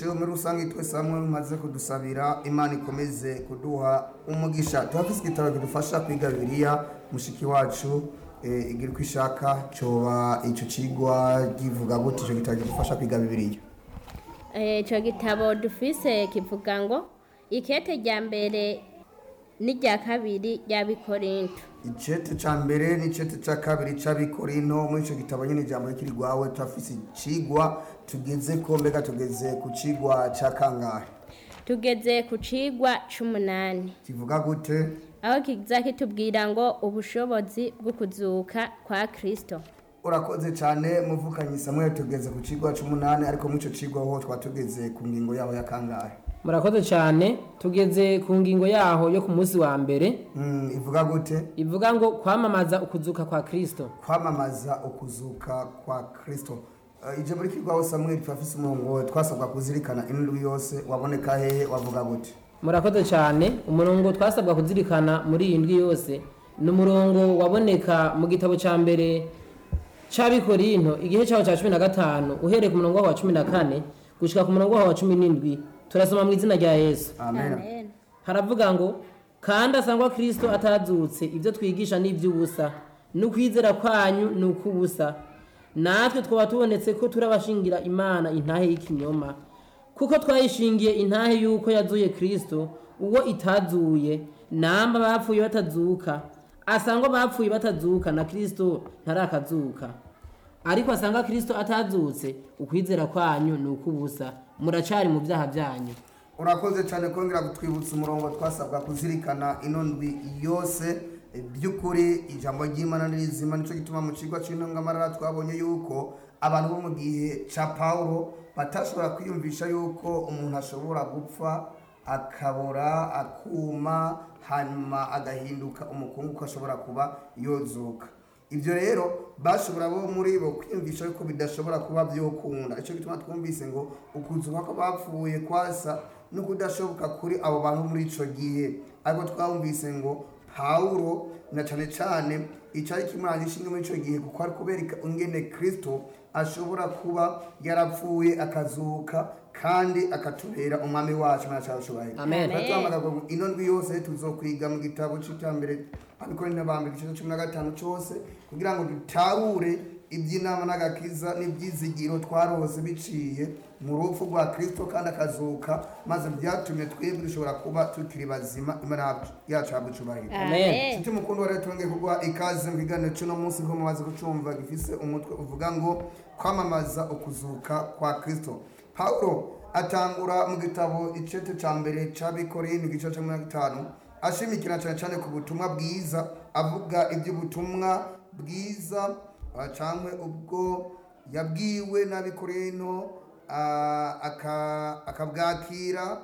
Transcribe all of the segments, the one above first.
gutyo muri rusange twese hamwe mumaze kudusabira imana ikomeze kuduha umugisha turafise igitabo kidufasha kwiga bibiliya mushiki wacu eh, igira uko ishaka coba ico cigwa kivuga gute ico gitabo kidufasha kwiga bibiliya icyo gitabo dufise kivuga ngo ikete rya mbere n'irya kabiri rya bikorinto icete ca mbere n'icete ca kabiri c'abikorino muri ico gitabo nyene ijambo rikiri rwawe turafise icigwa tugeze ko mbega tugeze ku cigwa ca kangahe tugeze ku cigwa c'umunani kivuga gute aho kiza kitubwira ngo ubushobozi bwo kuzuka kwa kristo urakoze cyane muvukanyi samuel tugeze ku cigwa c'umunani ariko muri ico cigwa ho twatugeze ku ngingo yaho ya kangahe murakoze cyane tugeze ku ngingo yaho yo ku munsi wa mbere Mm, ivuga gute ivuga ngo kwamamaza ukuzuka kwa kristo kwamamaza ukuzuka kwa kristo uh, ije muri kigwaho samuel turafise umurongo twasabwa kuzirikana indwi yose waboneka hehe wavuga gute murakoze cyane umurongo twasabwa kuzirikana muri iyi ndwi yose ni umurongo waboneka mu gitabo cya mbere cy'abikorinto igihe cyaho cya cumi na gatanu uhereye ku murongo waho wa cumi na kane gushyika ku murongo waho wa cumi n'indwi turasoma mu izina rya yesu amen amen haravuga ngo kandi asangwa kristo atazutse ibyo twigisha ni iby'ubusa n'ukwizera kwanyu ni ukw'ubusa natwe twaba tubonetse ko turabashingira imana intahe y'ikinyoma kuko twayishingiye intahe y'uko yazuye kristo uwo itazuye namba bapfuye batazuka asangwa bapfuye batazuka na kristo ntarakazuka ariko asanga kristo atazutse ukwizera kwanyu ni ukw'ubusa muracari mu byaha byanyu urakoze cyane kongera kutwibutsa umurongo twasabwa kuzirikana ino ndwi yose eh, by'ukuri ijambo ry'imana ni rizima nicyo gituma mu kigo cy'intungamarara twabonye yuko abantu bo mu gihe cya pawulo batashobora kwiyumvisha yuko umuntu ashobora gupfa akabora akuma hanyuma agahinduka umukungu ko ashobora kuba yozuka ibyo rero bashobora bo muri bo kwiyumvisha yuko bidashobora kuba byokunda icyo gituma twumvise ngo ukuzuka ko bapfuye kwasa no kudashoboka kuri abo bantu muri ico gihe ariko twumvise ngo pawulo na cane cane icari kimuranga ishinga muri ico gihe kuko ari kubereka ingene kristo ashobora kuba yarapfuye akazuka kandi akatubera umwami wacu mana cyarushoboye Amen. Turatwamagara ngo ino ndwi yose tuzokwiga mu gitabo c'iterambere abikorera bambere igice cumi na gatanu cose kugira ngo dutahure iby'inama n'agakiza n'ibyizigiro twarose biciye mu rupfu rwa kristo kandi akazuka maze byatumye twebwe dushobora kuba tukiri bazima imana yacu habwa icubahiro amen nshuti mukunda wa rero twongeye kuguha ikaze mu kiganiro cy'uno munsi ko mumaze kucumva gifise umutwe uvuga ngo kwamamaza ukuzuka kwa kristo pawulo atangura mu gitabo icete ca mbere c'abikorintho igice ca mirongo itanu ashimikira cane cane ku butumwa bwiza avuga iby'ubutumwa bwiza ah, cankwe ubwo yabwiwe n'abikorintho ah, aka- akabwakira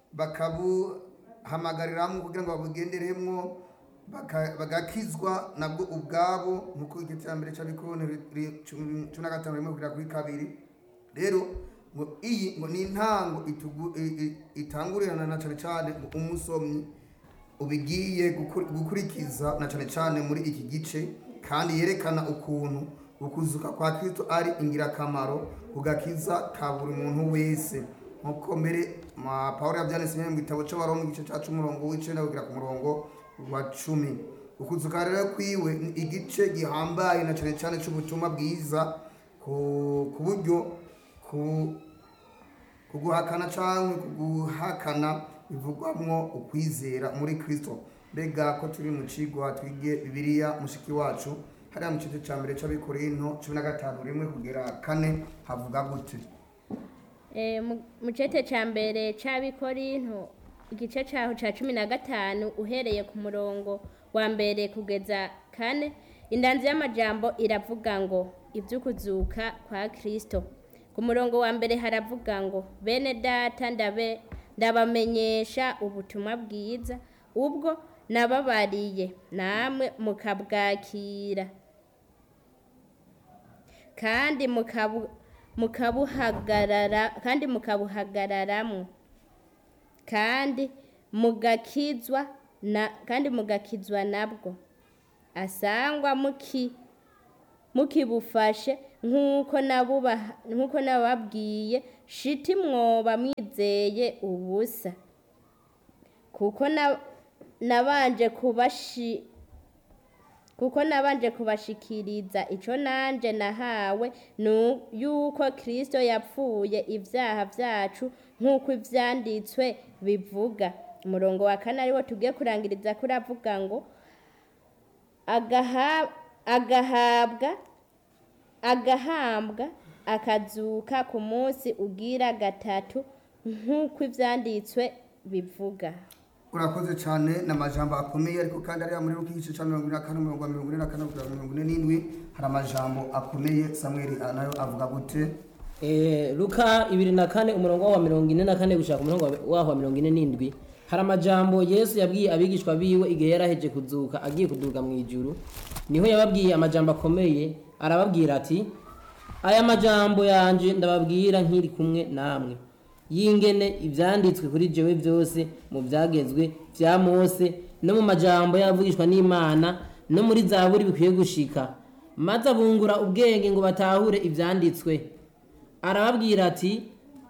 bakabuhamagariramwo kugira ngo babugenderemwo baka- bagakizwa nabwo ubwabo nkuko igiterambere cy'abikoroni cumi na gatanu rimwe kugera kuri kabiri rero ngo iyi ngo ni intango itugu- i- i- itangurirana na cyane cyane ngo umusomyi ubigiye gukur- gukurikiza na cyane cyane muri iki gice kandi yerekana ukuntu ukuzuka kwa kristo ari ingirakamaro kugakiza ka buri muntu wese nkuko mbere ma pawulo yabyanditse mu gitabo cy'abaroma igice cyacu umurongo w'icenda kugera ku murongo wa cumi ukuzuka rero kwiwe ni igice gihambaye na cyane cyane cy'ubutumwa bwiza ku ku buryo ku kuguhakana cyangwa kuguhakana bivugwamwo ukwizera muri kristo mbega ko turi mu cigwa twige bibiliya mushiki wacu hariya mu gice cya mbere cy'abikorintho cumi na gatanu rimwe kugera kane havuga gute Eh, mu- mu cete ca mbere c'abikorinto igice caho ca cumi na gatanu uhereye ku murongo wa mbere kugeza kane indanzi y'amajambo iravuga ngo ivy'ukuzuka kwa kristo ku murongo wa mbere haravuga ngo bene data ndabe ndabamenyesha ubutumwa bwiza ubwo nababariye namwe mukabwakira kandi mukabu mukabuhagarara kandi mukabuhagararamwo kandi mugakizwa na kandi mugakizwa nabwo asangwa muki mukibufashe nk'uko nabubaha nk'uko nababwiye shiti mwoba mwizeye ubusa kuko na- nabanje kubashi kuko nabanje kubashikiriza ico nanje nahawe nu yuko Kristo yapfuye ivyaha vyacu nk'uko ivyanditswe bivuga umurongo wa kane ariwo tugiye kurangiriza kuri avuga ngo agaha- agahabwa agahambwa akazuka ku munsi ugira gatatu nk'uko ivyanditswe bivuga urakoze cyane ni amajambo akomeye ariko kandi ariya muri ruki igice cya mirongo ine na kane umurongo wa mirongo ine na kane kugera mirongo ine n'indwi hari amajambo akomeye samweli ah, nayo avuga gute Eh, luka ibiri na kane umurongo wa mirongo ine na kane gushaka umurongo wa- waho wa mirongo ine n'indwi hari amajambo yesu yabwiye abigishwa biwe igihe yaraheje kuzuka agiye kuduga mu ijuru niho yababwiye amajambo akomeye arababwira ati aya majambo yanje ndababwira nkiri kumwe namwe yingene ivyanditswe kuri jewe byose mu byagezwe vya mose no mu majambo yavugishwa n'imana no muri zaburi bikwiye gushika maze abungura ubwenge ngo batahure ivyanditswe arababwira ati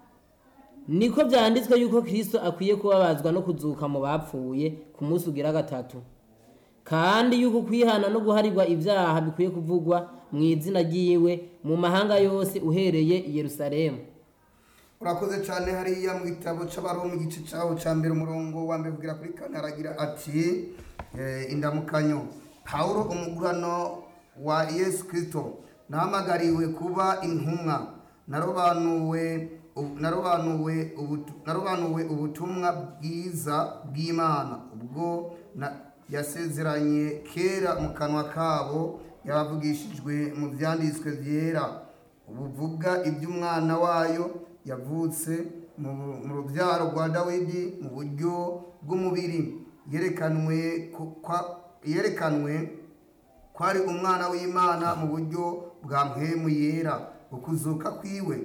niko byanditswe yuko kristo akwiye kubabazwa no kuzuka mu bapfuye ku munsi ugira gatatu kandi yuko kwihana no guharirwa ibyaha bikwiye kuvugwa mu izina ryiwe mu mahanga yose uhereye i yerusalemu urakoze cyane hariya mu gitabo cy'abaroma igice cyaho cya mbere umurongo wa mbere kugera kuri kane aragira ati eh, indamukanyo pawulo umugurano wa yesu kirisito nahamagariwe kuba intumwa narobanuwe ubu- narobanuwe ubutu- narobanuwe ubutumwa bwiza bw'imana ubwo na- yasezeranye kera mu kanwa kabo yabavugishijwe mu byanditswe byera buvuga iby'umwana wayo yavutse mu mu rubyaro rwa dawidi mu buryo bw'umubiri yerekanwe ku- kwa- yerekanwe ko ari umwana w'imana mu buryo bwa mpemu yera ukuzuka kwiwe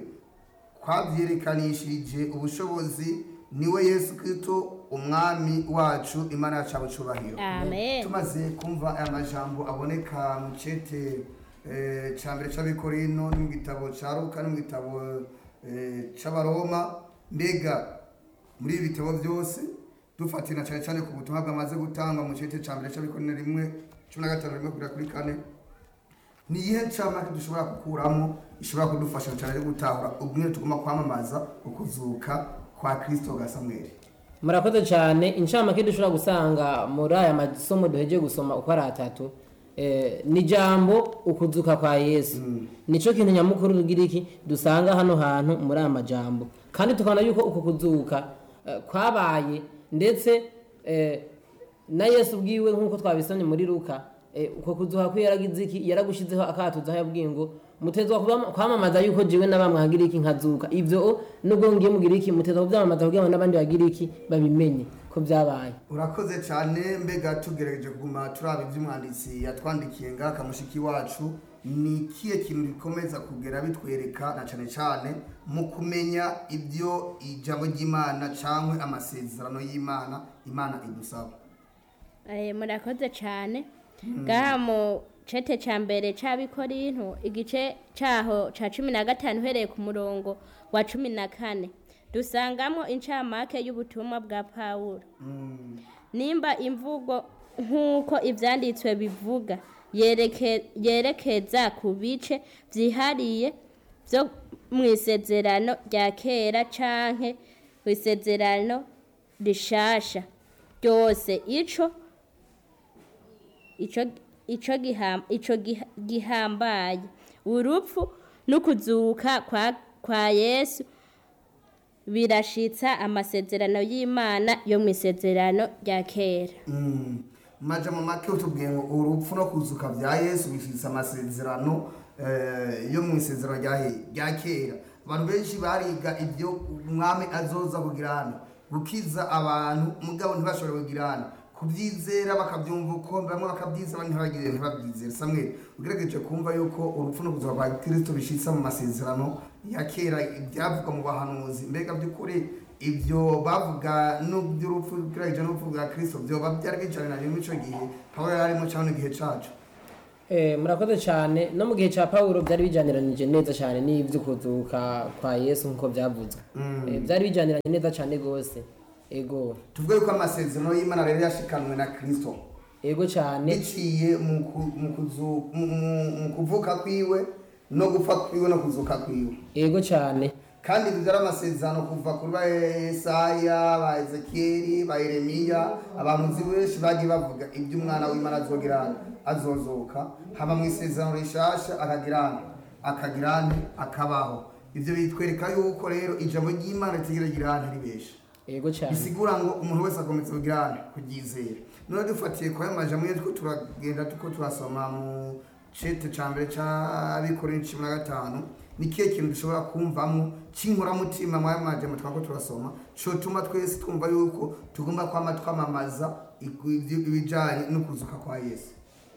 kwabyerekanishije ubushobozi niwe yesu kristo umwami wacu imana yacu abucubahiro amen tumaze kumva aya majambo aboneka mu cete eh, ca mbere c'abikorino no mu gitabo ca luka no mu gitabo eh, c'abaroma mbega muri ibi bitabo byose dufatira cyane cyane ku butumwa bwamaze gutangwa mu cete ca mbere c'abikorino rimwe cumi na gatanu rimwe kugera kuri kane ni iyihe ncamake dushobora gukuramo ishobora kudufasha cyane yo gutahura ubumwe tugomba kwamamaza ukuzuka kwa kristo ga samweli murakoze cyane incamake dushobora gusanga muri aya masomo duheje gusoma uko ari atatu eh, ni jambo ukuzuka kwa yesu nico kintu nyamukuru rugira iki dusanga hano hantu muri aya majambo kandi tukabona yuko uku kuzuka eh, kwabaye ndetse eh, na yesu ubwiwe nk'uko twabisomye muri luka eh, uko kuzuka kwe yaragize iki yaragushizeho akatuzaho yabwiye ngo mutezwa kuba- kwamamaza yuko jewe n'abamwe hagira iki nkazuka ivyo nubwo ngiye mugira iki mutezwa kuvyamamaza kugira ngo n'abandi bagira iki babimenye ko vyabaye urakoze cyane mbega tugerageje kuguma turaba iby'umwanditsi yatwandikiye ngaha kamushiki wacu ni ikihe kintu gikomeza kugera bitwereka na cyane cyane mu kumenya ibyo ijambo ry'imana cyangwa amasezerano y'imana imana idusaba Eh, murakoze cyane ngaha mu cete ca mbere c'abikorinto igice caho ca cumi na gatanu uhereye ku murongo wa cumi na kane dusangamo incamake y'ubutumwa bwa pawulo nimba imvugo nk'uko ivyanditswe bivuga yereke- yerekeza ku bice vyihariye vyo mu isezerano rya kera canke mu isezerano rishasha ryose ico ico ico giham ico giha- gihambaye urupfu n'ukuzuka kwa kwa Yesu birashitsa amasezerano y'Imana yo mu isezerano rya kera maja mu make utubwiye ngo urupfu no kuzuka bya yesu bifitse amasezerano eh, yo mu isezerano rya he- rya kera abantu benshi bariga ibyo umwami azoza kugirana gukiza abantu mugabo ntibashobore kugirana kubyizera bakabyumva uko bamwe bakabyiza abandi ntibagire ntibabyizere samwe ugerageje kumva yuko urupfu no kuzuka kwa kristo bishitsa mu masezerano ya kera ibyavugwa mu bahanuzi mbega by'ukuri ibyo bavuga n'uby'urupfu ugerageje n'urupfu bwa kristo byoba byari bicarana rimwe ico gihe pawulo yari arimo cyangwa igihe cacu Eh, murakoze cyane no mu gihe cya pawulo byari bijyaniranije neza cyane n'ibyo kuzuka kwa yesu nk'uko byavuzwe Eh, byari bijyaniranye neza cyane rwose ego tuvuge yuko amasezerano y'imana rero yashikanwe na kirisito ego cyane biciye mu ku- mu kuzu- mu- mu- mu kuvuka kwiwe no gupfa kwiwe no kuzuka kwiwe ego cyane kandi ibyo byari amasezerano kuva kuri ba Yesaya ba Ezekiyeli ba Yeremiya abamuzi benshi bagiye bavuga ibyo umwana w'Imana azogera azozoka haba mu isezerano rishasha akagirane akagirane akabaho ibyo bitwereka yuko rero ijambo ry'Imana ritigera girane ribesha ego cyane bisigura ngo umuntu wese akomeza kugirane kuryizera none dufatiye kwa ayo majambo ye two turagenda tuko turasoma mu cete ca mbere c'abikorera cumi na gatanu ni kihe kintu dushobora kumvamo c'inkoramutima mu ayo majambo twako turasoma cotuma twese twumva yuko tugomba kwama twamamaza iku- ibyo- ibijanye no kuzuka kwa yesu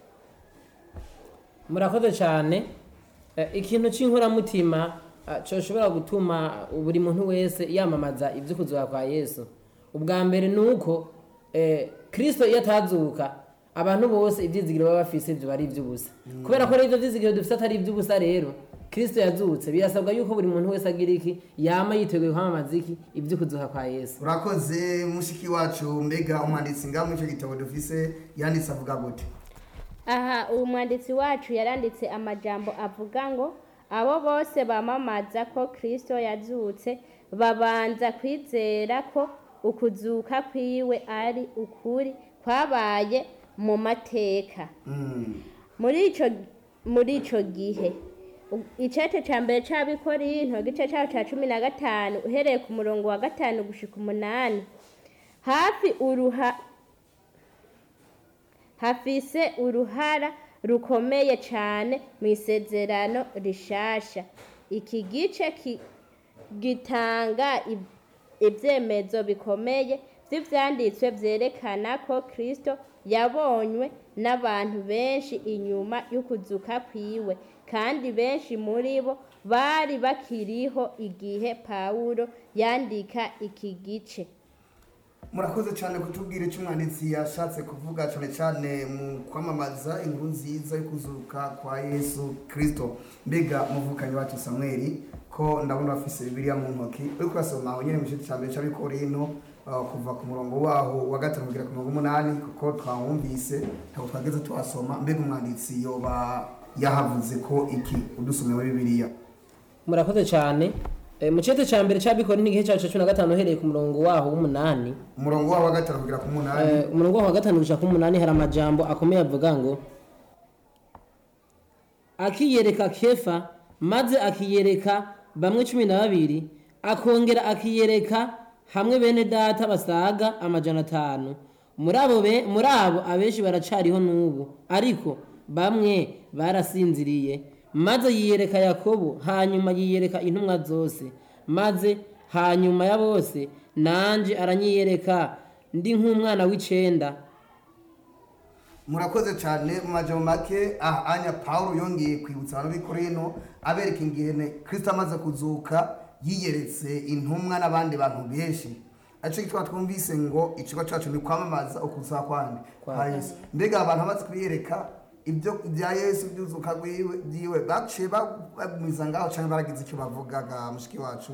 murakoze cyane Eh, ikintu cy'inkoramutima ah, coshobora gutuma buri muntu wese yamamaza ibyo kuzuka kwa yesu ubwa mbere ni uko eh, kristo iyo atazuka abantu bose ibyizigiro baba bafise ibyo ari iby'ubusa kubera ko rero ibyo byizigiro dufite atari iby'ubusa rero kristo yazutse birasabwa yuko buri muntu wese agira iki yama yiteguye kwamamaza iki ibyo kuzuka kwa yesu urakoze mushiki wacu mbega umwanditsi ngaho muri ico gitabo dufise yanditse avuga gute aha uwo mwanditsi wacu yaranditse amajambo avuga ngo abo bose bamamaza ko kristo yazutse babanza kwizera ko ukuzuka kwiwe ari ukuri kwabaye mu mateka Mm. muri ico muri ico gihe u- icete ca mbere c'abikorinto igice caho ca cumi na gatanu uhereye ku murongo wa gatanu gushika umunani hafi uruha hafise uruhara rukomeye cane mu isezerano rishasha iki gice ki- gitanga ib- ivyemezo bikomeye vy'ivyanditswe vyerekana ko kristo yabonywe n'abantu benshi inyuma y'ukuzuka kwiwe kandi benshi muri bo bari bakiriho igihe pawulo yandika iki gice murakoze cyane kutubwira icyo umwanditsi yashatse kuvuga cyane cyane mu kwamamaza inkuru nziza yo kuzuka kwa yesu kirisito mbega muvukanyi wacu samweli ko ndabona bafise bibiliya mu ntoki uri kurasoma aho nyine mu gice cya mbere cy'abikorino uh, kuva ku murongo waho wa gatanu kugera ku murongo w'umunani kuko twawumvise ntabwo twageze tuhasoma mbega umwanditsi yoba yahavuze ko iki udusomeye muri bibiliya murakoze cyane Eh, mu cete ca mbere c'abikora n'igihe cacu ca cumi na gatanu uhereye ku murongo waho w'umunani umurongo waho wa gatanu kugera ku munani Eh, umurongo waho wa gatanu gushika ku munani hari amajambo akomeye avuga ngo akiyereka kefa maze akiyereka bamwe cumi na babiri akongera akiyereka hamwe bene data basaga amajana atanu muri abo be- muri abo abenshi baracariho n'ubu ariko bamwe barasinziriye maze yiyereka yakobo hanyuma yiyereka intumwa zose maze hanyuma ya bose nanje aranyiyereka ndi nk'umwana w'icenda murakoze cyane mu majambo make aha anya paul yongeye kwibutsa abantu b'ikorino abereka ingene kristo amaze kuzuka yiyeretse intumwa n'abandi bantu benshi aricyo gituma twumvise ngo ikigo cyacu ni kwamamaza ukuza kwandi kwa yesu mbega abantu bamaze kwiyereka ibyo bya yesu byuzuka rwiwe byiwe baciye bagumiza ngaho cyangwa baragize icyo bavugaga mushiki wacu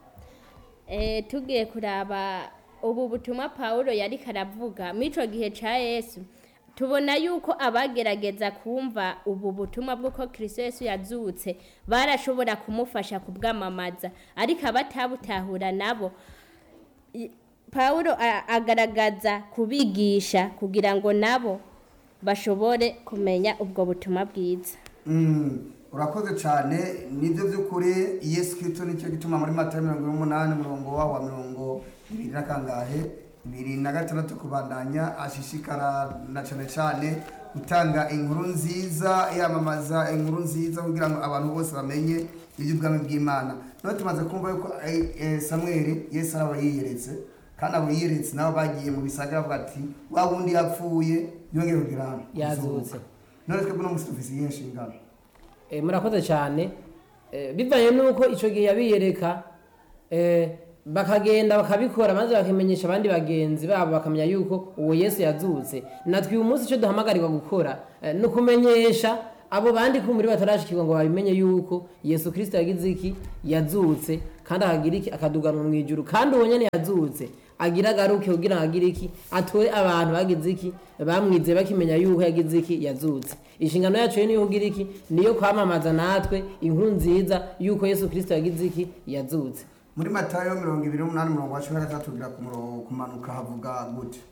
Eh, tugiye kuraba ubu butumwa pawulo yariko aravuga muri ico gihe ca yesu tubona yuko abagerageza kumva ubu butumwa bw'uko kristo yesu yazutse barashobora kumufasha kubwamamaza ariko abatabutahura nabo i- pawulo a- agaragaza kubigisha kugira ngo nabo bashobore kumenya ubwo butumwa bwiza Mm, urakoze cyane nibyo by'ukuri yesu kirisito nicyo gituma muri mata mirongo ine n'umunani umurongo waho wa mirongo ibiri na kangahe bibiri na gatandatu kubandanya ashishikara na cyane cyane gutanga inkuru nziza yamamaza inkuru nziza kugira ngo abantu bose bamenye iby'ubwami bw'imana none tumaze kumva yuko eh, eh, samweli yesu araba yiyeretse kandi abo yiyeretse nabo bagiye mu bisagara bavuga ati wa wundi yapfuye yongeye kugira hano Yazutse. none twebwe no musi dufise iyihe nshingano Eh, murakoze cyane Eh, bivanye n'uko icyo gihe yabiyereka eh, bakagenda bakabikora maze bakimenyesha abandi bagenzi babo bakamenya yuko uwo yesu yazutse natwe uyu munsi icyo duhamagarirwa gukora eh, ni ukumenyesha abo bandi ko muri batarashikirwa ngo babimenye yuko yesu kirisito yagize iki yazutse kandi akagira iki akaduganwa mu ijuru kandi uwo nyene yazutse agira agaruke kugira ngo agire iki atore abantu bagize iki bamwize bakimenya yuko yagize iki yazutse inshingano yacu rero niyo kugira iki niyo kwamamaza natwe inkuru nziza yuko yesu kirisito yagize iki yazutse muri matayo mirongo ibiri n'umunani umurongo wa cumi na gatandatu kugira ku murongo kumanuka havuga gute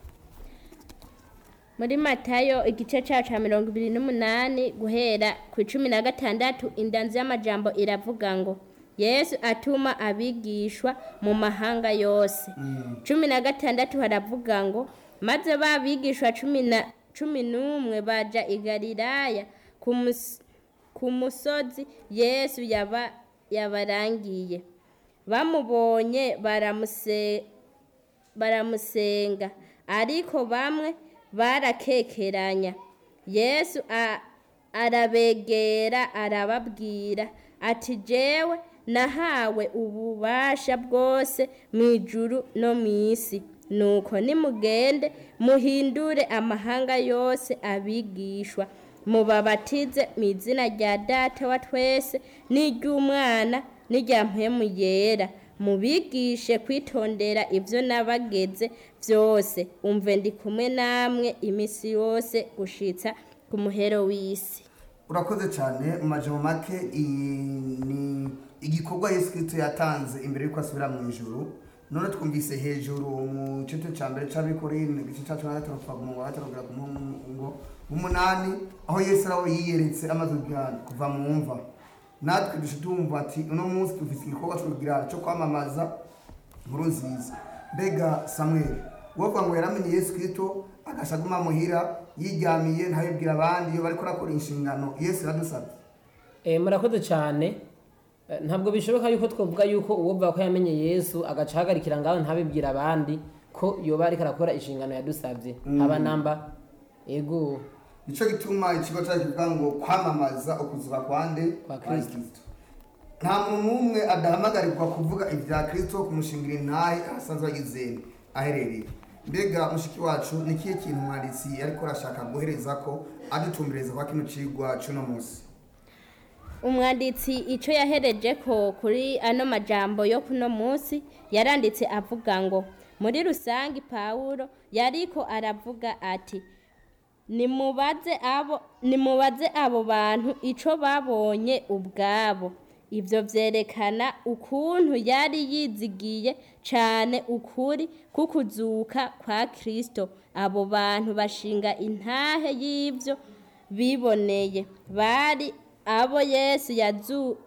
muri matayo igice cyacu cya mirongo ibiri n'umunani guhera ku icumi na gatandatu indanzi y'amajambo iravuga ngo yesu atuma abigishwa mu mahanga yose cumi na gatandatu haravuga ngo maze ba bigishwa cumi na cumi n'umwe baja i galilaya ku mus- ku musozi yesu yaba yabarangiye bamubonye baramuse baramusenga ariko bamwe barakekeranya yesu a- arabegera arababwira ati jewe nahawe ububasha bwose mu ijuru no mu isi nuko nimugende muhindure amahanga yose abigishwa mubabatize mu izina rya data wa twese n'iry'umwana n'irya mpemu yera mubigishe kwitondera ibyo nabageze byose umve ndi kumwe namwe iminsi yose gushitsa ku muhero w'isi urakoze cyane mu majambo make iyi ni igikorwa yesu kirisito yatanze imbere y'uko asubira mu ijuru none twumvise hejuru mu gice cya mbere cy'abikorine igice cya cumi na gatanu kuva ku murongo wa gatanu kugera ku murongo w'umunani aho yesu araho yiyeretse amaze kugira- kuva mu mva natwe dushe tumva ati uno munsi dufite igikorwa cyo kugira cyo kwamamaza inkuru nziza mbega samweli wovuga ngo yaramenye yesu kirisito agasha aguma muhira yiryamiye ntayibwira abandi iyo bariko arakora inshingano yesu yaradusabye Eh, murakoze cyane Eh, ntabwo bishoboka yuko twavuga yuko uwovuga ko yamenye yesu agaca ahagarikira ngaho ntabibwira abandi ko yoba ariko arakora inshingano yadusabye aba namba ego nicyo gituma ikigo cyacu kivuga ngo kwamamaza ukuzuka kwande Kwa Kristo. nta muntu n'umwe adahamagarirwa kuvuga ibya kirisito kumushingira intahe ahasanzwe agizeni aherereye mbega mushiki wacu ni ikihe kintu umwanditsi ariko arashaka guhereza ko adutumbereza kwa kino cigwa c'uno munsi umwanditsi icyo yahereje ko kuri ano majambo yo kuno munsi yaranditse avuga ngo muri rusange pawulo yariko aravuga ati nimubaze abo nimubaze abo bantu ico babonye ubwabo ibyo byerekana ukuntu yari yizigiye cyane ukuri kukuzuka kwa kristo abo bantu bashinga intahe y'ibyo biboneye bari abo yesu yazu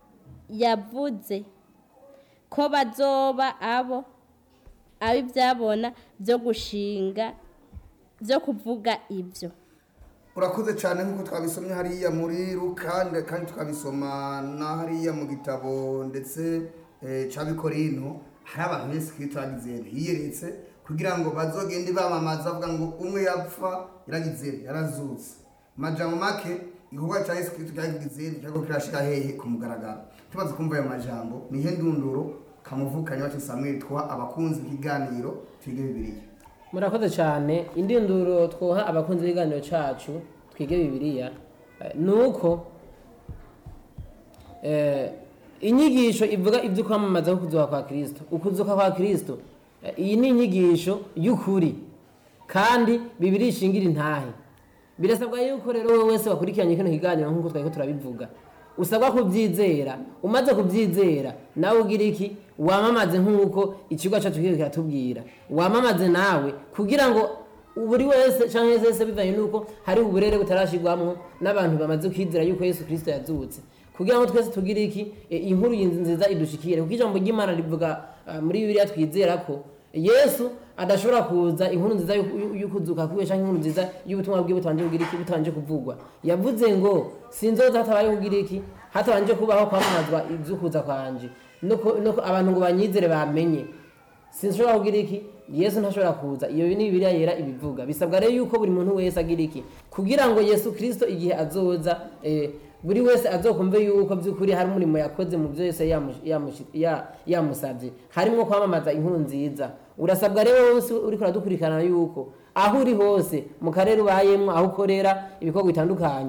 yavuze ko bazoba abo abibyabona byo gushinga byo kuvuga ibyo urakoze cyane nk'uko twabisomye hariya muri ruka nde- kandi tukabisoma na hariya mu gitabo ndetse eh, c'abikorino hari abantu yesu kirisito yagize yiyeretse kugira ngo bazogende bamamaza bavuga ngo umwe yapfa yaragize yarazutse majambo make igikorwa cya yesu kirisito cyagize cyariko kirashira hehe ku mugaragaro tumaze kumva ayo majambo nihe ndunduro kamuvukanye wacu samweli twa abakunzi b'ikiganiro twige bibiliya murakoze cyane indinduro twoha abakunzi b'ibiganiro cyacu twige bibiliya eh, ni uko eh, inyigisho ivuga ibyo kwamamaza ko kuzuka kwa kirisito ukuzuka kwa kirisito eh, iyi ni inyigisho y'ukuri kandi bibiri ishingira intahe birasabwa yuko rero wowe wese wakurikiranye kino kiganiro nk'uko twari ko turabivuga usabwa kubyizera umaze kubyizera nawe ugira iki wamamaze nk'uko ikigo cyacu kiri kiratubwira wamamaze nawe kugira ngo buri wese cyangwa wese bivanye n'uko hari uburere butarashyirwamo n'abantu bamaze kwizera yuko yesu kirisito yazutse kugira ngo twese tugire iki e, inkuru iyi nziza idushikire kuko ijambo ry'imana rivuga ah, muri bibiliya twizera ko yesu adashobora kuza inkuru nziza y'uku- y'ukuzuka kwiwe cyangwa inkuru nziza y'ubutumwa bwe butabanje kugira iki butabanje kuvugwa yavuze ngo sinzoza hatabaye kugira iki hatabanje kubaho kwamamazwa iby'ukuza kwanje no ku- no ku- abantu ngo banyizere bamenye sinshobora kugira iki yesu ntashobora kuza iyo ni bibiliya yera ibivuga bisabwa rero yuko buri muntu wese agira iki kugira ngo yesu kirisito igihe azoza eh, buri wese azokumve yuko by'ukuri hari umurimo yakoze mu byo yose yamu- yamushi- ya- yamusabye harimo kwamamaza inkuru nziza urasabwa rero wose uriko uradukurikirana yuko aho uri hose mu karere ubayemo aho ukorera ibikorwa bitandukanye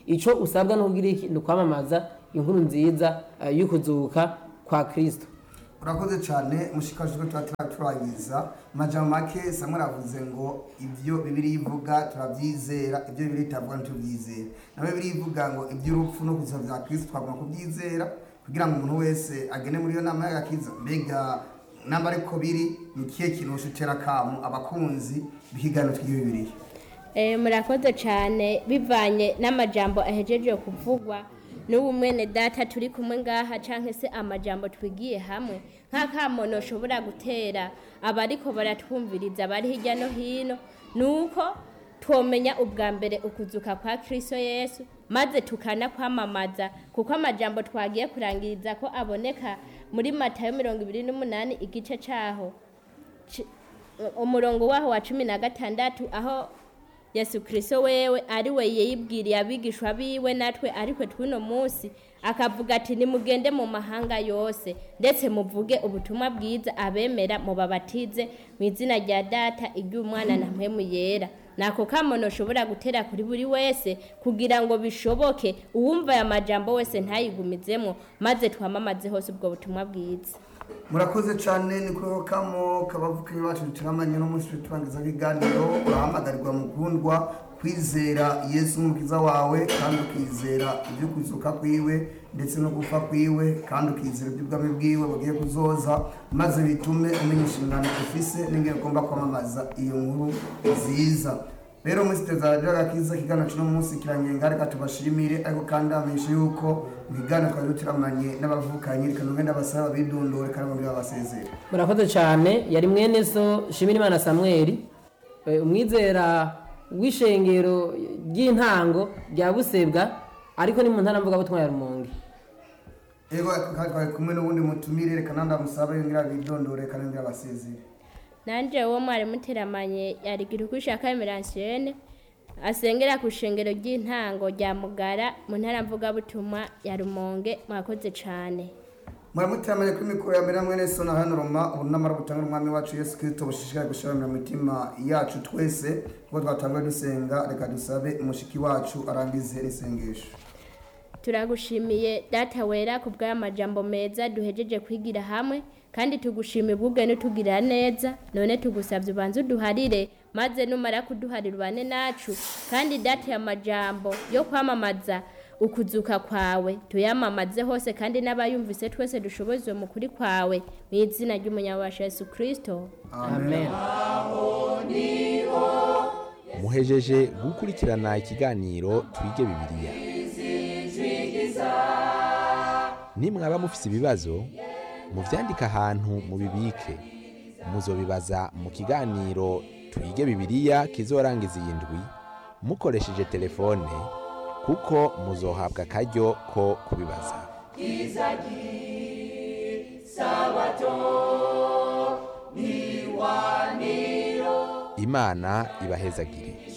icyo usabwa ni ukugira iki ni ukwamamaza inkuru nziza eh, y'ukuzuka kwa kirisito urakoze cyane mushikajwe tuba turaturangiza majambo make samwe aravuze ngo ibyo bibiri ivuga turabyizera ibyo bibiri itavuga ntitubyizera na bibiri ivuga ngo iby'urupfu no kuza bya kristo twagomba kubyizera kugira ngo umuntu wese agene muri iyo nama y'agakiza mbega namba ariko biri ni ikihe kintu ushutera kamu abakunzi b'ikiganiro tw'iyo bibiriya Eh, murakoze cyane bivanye n'amajambo ahejeje kuvugwa n'ubu mwene data turi kumwe ngaha cyangwa se amajambo twigiye hamwe nk'akamono ushobora gutera abariko baratwumviriza bari hirya no hino ni uko twomenya ubwa mbere ukuzuka kwa kristo yesu maze tukanakwamamaza kuko amajambo twagiye kurangiriza ko aboneka muri matayo mirongo ibiri n'umunani igice cyaho ci- umurongo waho wa cumi na gatandatu aho yesu kirisito wewe ari we yibwiriye abigishwa biwe natwe ariko tw'uno munsi akavuga ati nimugende mu mahanga yose ndetse muvuge ubutumwa bwiza abemera mubabatize mu izina rya data iry'umwana na mpemu yera nako kamono ushobora gutera kuri buri wese kugira ngo bishoboke uwumva aya majambo wese ntayigumizemo maze twamamaze hose ubwo butumwa bwiza murakoze cyane ni kuri kamo kabavukanyi bacu turamanye no munsi turangiza ibiganiro urahamagarirwa mukundwa kwizera yesu umukiza wawe kandi ukizera ibyo kuzuka kwiwe ndetse no gupfa kwiwe kandi ukizera iby'ubwami bwiwe bugiye kuzoza maze bitume umenya inshingano ufise n'ingene ugomba kwamamaza iyo nkuru nziza rero muri siteza radiyo agakiza ikiganiro cy'uno munsi kirangiye reka tubashimire ariko kandi amenyeshe yuko mu kiganiro twari dutiramanye n'abavukanyi reka nubwo ndabasaba bidondore kandi bongere babasezere murakoze cyane yari mwene so shimirimana samweli eh, umwizera w'ishengero ry'intango rya busebwa ariko ni mu ntara mvugabutumwa ya rumonge ego kandi twari kumwe n'ubundi mutumire reka nandi amusaba yongera bidondore kandi yongere abasezere nanje uwo mwari muteramanye yarigira uko ushaka emeransiene asengera ku ishengero ry'intango rya mugara mu ntara mvugabutumwa ya rumonge mwakoze cyane muramuteramanye kuri mikoro ya mbere mwene so na hano roma ubu namara gutanga umwami wacu yesu kirisito bushishikare gushiramira mu mitima yacu twese kuko twatanguye dusenga reka dusabe umushiki wacu arangize n'isengesho turagushimiye data wera ku bw'aya majambo meza duhejeje kwigira hamwe kandi tugushimiye ubwubwe n'utugirira neza none tugusabye ubanze uduharire maze numara kuduharira ubane nacu kandi data ya majambo yo kwamamaza ukuzuka kwawe tuyamamaze hose kandi n'abayumvise twese dushoboze mu kuri kwawe mu izina ry'umunyabasha yesu kirisito amen muhejeje gukurikirana ikiganiro twige bibiliya nimwaba mufise ibibazo muvyandike ahantu mubibike muzobibaza mu kiganiro twige bibiliya kizorangiza iyi ndwi mukoresheje telefone kuko muzohabwa akaryo ko kubibaza imana ibahezagire